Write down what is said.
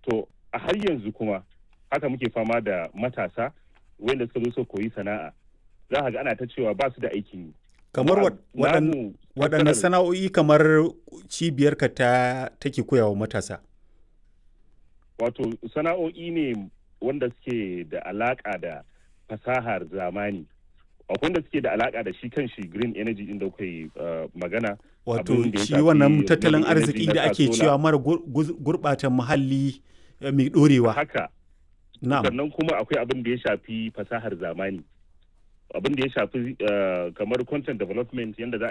to a har yanzu kuma haka muke fama da matasa wanda suka zo su koyi sana'a za ka ga ana ta cewa ba su da aikin yi kamar Namu- waɗanne namu tattalin- sana'o'i kamar cibiyarka ta take koyawa matasa wato sana'o'i ne wanda suke da alaka da fasahar zamani akwai wanda suke da alaka da shi kan shi green energy din da kuka yi uh, magana wato abin da ya shi shafi wannan tattalin renewable energy arziki na da ake solar. cewa mara gur- guz- gurɓata muhalli eh, mai ɗorewa haka na'am sannan kuma akwai abin da ya shafi fasahar zamani abin da ya shafi uh, kamar content development yadda za